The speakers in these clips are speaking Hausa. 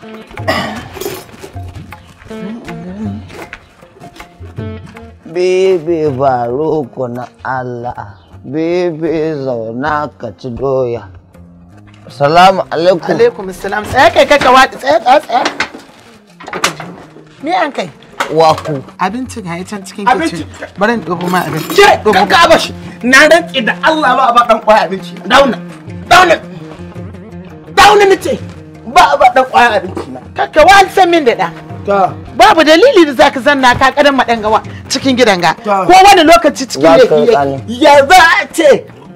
Bebe baroko na Allah, bebe zauna ka ci doya. Salamu alaikum. alaikum salam tsaya kai kaka waɗi tsaya tsaya tsaya me an kai Waku. abinci ga can cikin Abinci. kicin bari in ɗauko ma abinci Ke, Ɗauko ka ka bashi. Na rantsi da Allah ba a ba dan kwaya abinci. Dauna. Dauna. Dauna nace. Ba a ba dan kwaya abinci na. kaka wani san min da ɗa Ta. babu dalili da zaka zanna ka kadan maɗangawa cikin gidan ga Ta. ko wani lokaci cikin Za ka laifi yake tsani. Ya za a ce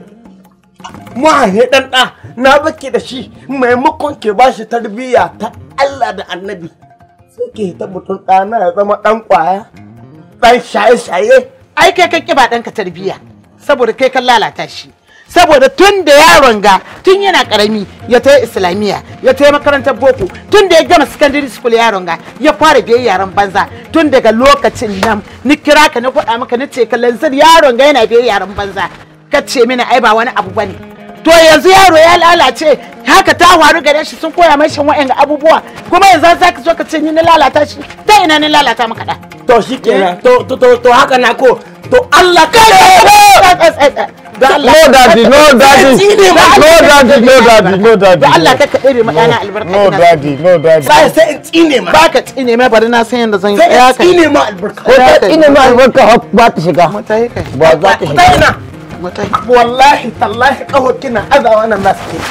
mahaifin dan ɗa na baki da shi maimakon ke ba shi tarbiyya ta Allah da annabi sai ke ta mutum ɗana ya zama ɗan ƙwaya ɗan shaye-shaye ai kai kan kiba ɗanka tarbiyya saboda kai kan lalata shi saboda tun da yaron ga tun yana karami ya ta islamiyya ya ta makarantar boko tun da ya gama secondary school yaron ga ya fara biyan yaran banza tun daga lokacin nan ni kira ka na faɗa maka ni ce kallon zan yaron ga yana biyan yaran banza ka ce mini ai ba wani abu bane to yanzu yaro ya lalace haka ta faru gare shi sun koya mai shan wa'yan abubuwa kuma yanzu za ka zo ka ce ni na lalata shi ta ina ni lalata maka da to shi kenan to to to to haka na ko to Allah ka da No daddy, no daddy. No daddy, no daddy, no daddy. da Allah ka kaɗe ma ɗana albarka No ina so. daddy, no daddy. sai sai in tsine ma ba ka tsine mai bari na san yadda zan yi sai tsaya in kai tsine ma albarka Ko ta ina ma albarka hop ba ta shiga. mutai kai Ba za ta ta shiga. ina mutai wallahi tallahi kawo kina azawa nan nasu ke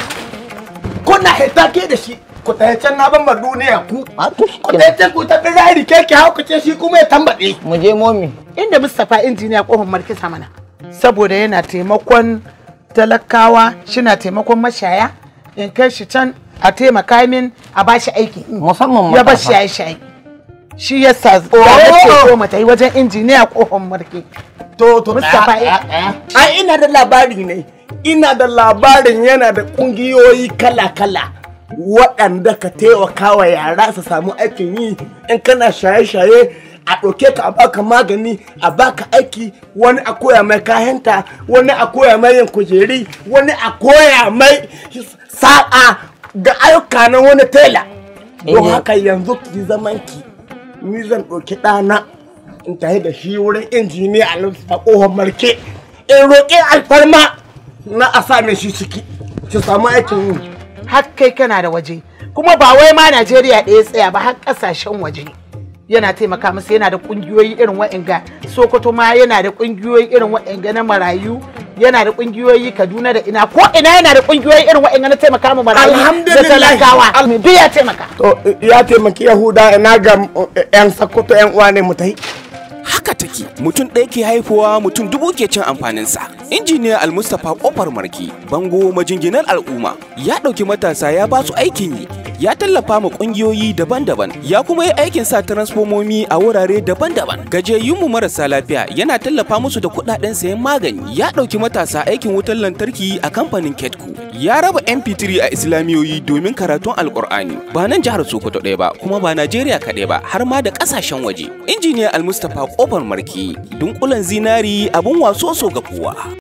kuna hita ke da shi ku ta can na ban ma duniya ku A to shi ku kenan. ta can ku ta birari ke ki hau ku ce shi kuma ya tambaɗe Mu je momi. inda Mustapha injiniya kofar markisa mana saboda yana taimakon talakawa shina taimakon mashaya in kai shi can a taimaka min a bashi aiki Musamman ya bashi matasa. shaye shaye shi yasa ya ce ko mata yi wajen injiniya kofar marke to to Mustapha ai ina da labari ne ina da labarin yana da kungiyoyi kala-kala waɗanda ka taimaka wa yara su samu aikin yi in kana shaye-shaye a ɗauke ka a baka magani a baka aiki wani a koya mai kayanta wani a koya mai yin kujeri wani a koya mai sa'a ga ayyuka na wani tela don Eh. haka yanzu ki zaman ki ni zan ɗauki ɗana in tafi da shi wurin injiniya a ƙofar marke in roƙi alfarma na a sa mai shi ciki ki samu aikin yi har kai kana da waje kuma ba wai ma Najeriya ɗaya tsaya ba har ƙasashen waje yana taimaka masa yana da ƙungiyoyi irin wa'inga Sokoto ma yana da ƙungiyoyi irin wa'inga na marayu yana da ƙungiyoyi Kaduna da ina ko ina yana da ƙungiyoyi irin wa'inga na taimaka ma marayu da Alhamdulillah. talakawa duk ya taimaka to ya taimaki yahuda ina ga yan sakkwato yan uwa ne mu tafi haka take mutum ɗaya ke haifuwa mutum dubu ke cin amfaninsa injiniya almustapha kofar marki bango majinginar al'umma ya ɗauki matasa ya ba su aikin yi ya tallafa ma ƙungiyoyi daban-daban ya kuma yi aikin sa transformomi a wurare daban-daban gajiyayyunmu marasa lafiya yana tallafa musu da kuɗaɗen sayan magani ya ɗauki matasa aikin wutar lantarki a kamfanin ketco ya raba mp3 a islamiyoyi domin karatun alkur'ani ba nan jihar sokoto ɗaya ba kuma ba najeriya kaɗai ba har ma da ƙasashen waje injiniya almustapha kofar marki dunkulen zinari abun waso so ga kowa